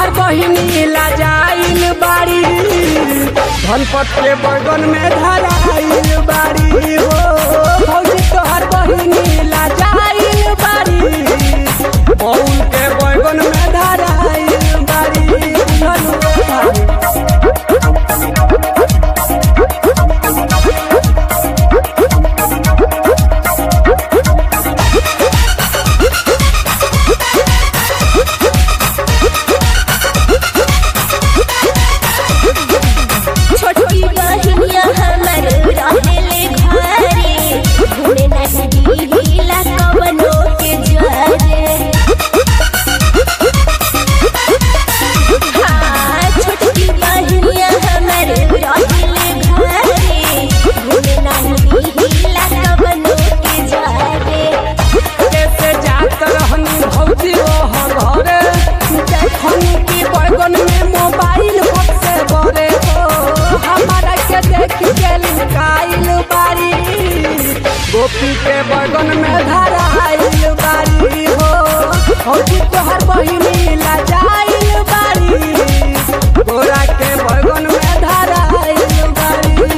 तोहर बहिनी लाजाइल बाड़ी धनपत के बगन में धराइल बाड़ी हो भौजी तोहर बहिनी लाजाइल बाड़ी बउल के बगन में धराइल बाड़ी धनुआ छोटी बहिनिया हमर रहेले घरे घूमे नहीं ढीला कवनो के जरे हाँ छोटी बहिनिया हमर रहेले घरे घूमे नहीं ढीला कवनो के जरे कैसे जात रहनी भौजी ओह घरे देखनी की बैगन में मोबाइल सबसे बड़े हो हमारा के देख के लुकाइल बारी गोपी के बैगन में धराइल बारी हो भौजी तोहर बहिनी लाजाइल बारी गोरा के बैगन में धराइल बारी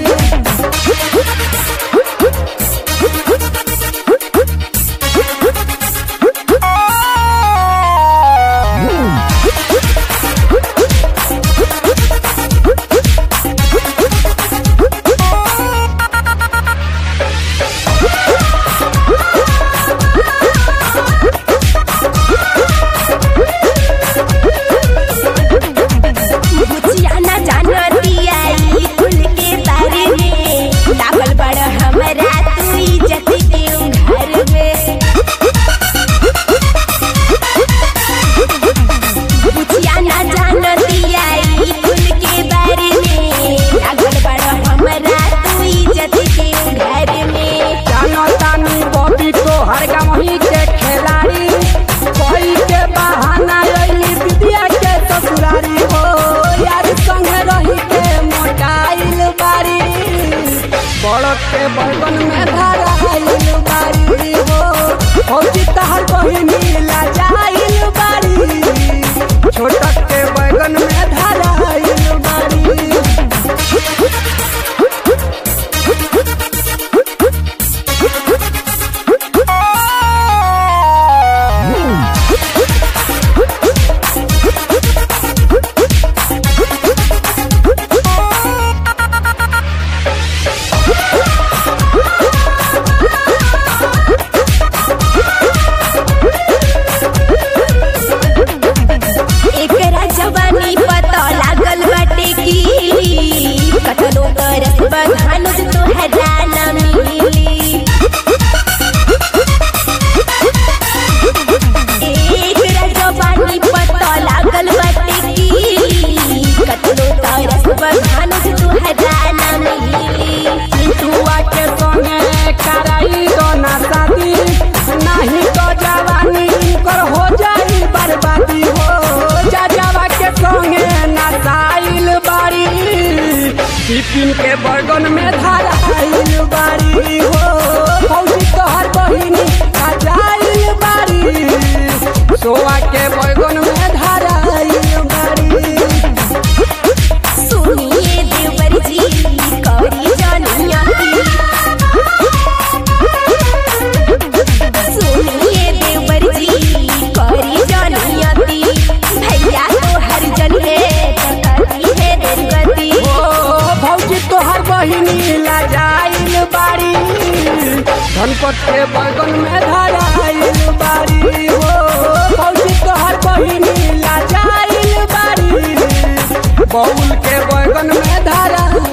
बुचिया ना जाना दिया ई कुल के बारे में लागल बड़ हमरा तू इज्जत देऊ घर में बुचिया ना जाना दिया ई कुल के बारे में लागल बड़ हमरा तू इज्जत देऊ घर में जानो तानी बॉबी तो हर गमही के खिलाड़ी कोई के बहाना अइली विद्या के ससुरारी हो यार संगे रही के मोटाइल बारी बड़क के बगन में धराइल बारी हो फौजी तहर बहिनी लाजाइल बारी छोटक के बैगन में धराइल बारी एकरा जवानी पता लागल बाटे की कतनो करस बधानुज तोहरा ना मिली एकरा जवानी पता लागल बाटे की कतनो करस बधानुज तोहरा ना मिली पिटुआ के संगे कराई दो ना शादी नहीं तो जवानी कर हो जाई बर्बादी हो जा जावा के संगे नसाइल बारी बिपिन के बगन में धराइल बारी हो फौजी तोहर बहिनी खजाइल बारी सोआ के बगन में धराइल बारी सुनिए देवर जी कौरी जानिया सुनिए देवर जी कौरी जानिया भैया तो हर जन है प्रकृति है दुर्गति ओ भौजी तोहर बहिनी लाजाइल बारी धनपत के बगन में धराइल बारी हो भौजी तोहर बहिनी लाजाइल बारी बउल के बगन में धराइल